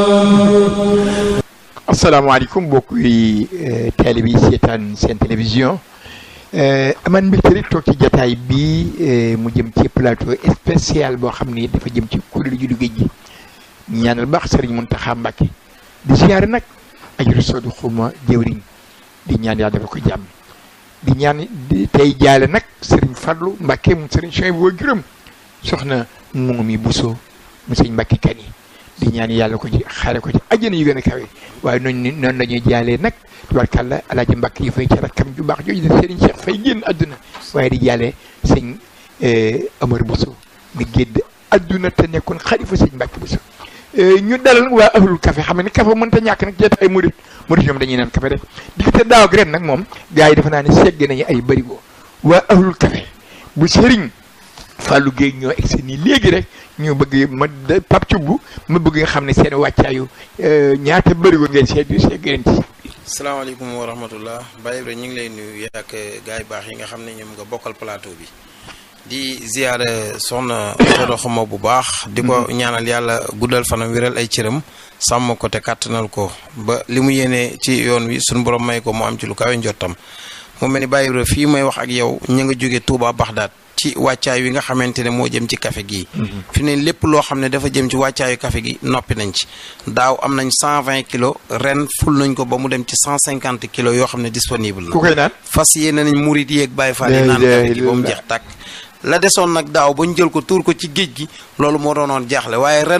asalaamaaleykum mbokk yi télé bi seetaan seen télévision aman mbégte rek toog ci jataay bi mu jëm ci plateau spécial boo xam ni dafa jëm ci kuréelu juddu géej gi ñaanal baax sëriñ Muntaxa Mbàkke di siyaare nag ajuru soodu xuma jëwriñ di ñaan yàlla dafa ko jàmm di ñaan tey jaale nag sëriñ Fadlu Mbàkke mu sëriñ Soy boo juróom soxna mu mi Buso mu sëñ Mbàkke kan yi di ñaan yàlla ko ci xaare ko ci àjjana yu gën a kawe waaye noonu noonu la ñuy jaalee nag tubarkàlla alaaji mbàkk yi fay ci rakkam ju baax jooju def sëriñ Cheikh fay génn àdduna waaye di jaalee sëñ Amar Bousso mi gédd àdduna te nekkoon xalifa sëñ Mbàkke Bousso ñu dalal nag waa ahlul café xam ne café mënta ñàkk nag jeet ay murit murit ñoom dañuy naan café rek diggante daaw ak ren nag moom gars yi dafa naa ne segg nañu ay bërigo waa ahlul café bu sëriñ Fallou Gueye ñoo egg nii léegi rek ñu bëgg ma Pape Thioub ma bëgg nga xam ne seen wàccaayu ñaata bërigo ngeen seet seet ngeen ci. salaamaaleykum wa rahmatullah Baye Ibrahima ñu ngi lay nuyu ak gars yu baax yi nga xam ne ñoom nga bokkal plateau bi di ziyaare soxna Sodo xama bu baax. di ko ñaanal yàlla guddal fanam wiral ay cëram sàmm ko te kàttanal ko ba li mu yéene ci yoon wi suñu borom may ko mu am ci lu kawe njottam mu mel ni Baye Ibrahima fii may wax ak yow ñu nga jóge Touba Baxdaat. ci wàccaay wi nga xamante ne moo jëm ci café gi fi ne lépp loo xam ne dafa jëm ci wàccaayu café gi noppi nañ ci daaw am nañ cent vingt kilos ren ful nañ ko ba mu dem ci cent cinquante kilos yoo xam ne disponible na ku koy naan fas yéene nañ murit yeeg bàyyi faal yi naan café gi ba mu jeex tàkk la desoon nag daaw ba ñu jël ko tuur ko ci géej gi loolu moo doonoon jaaxle waaye ren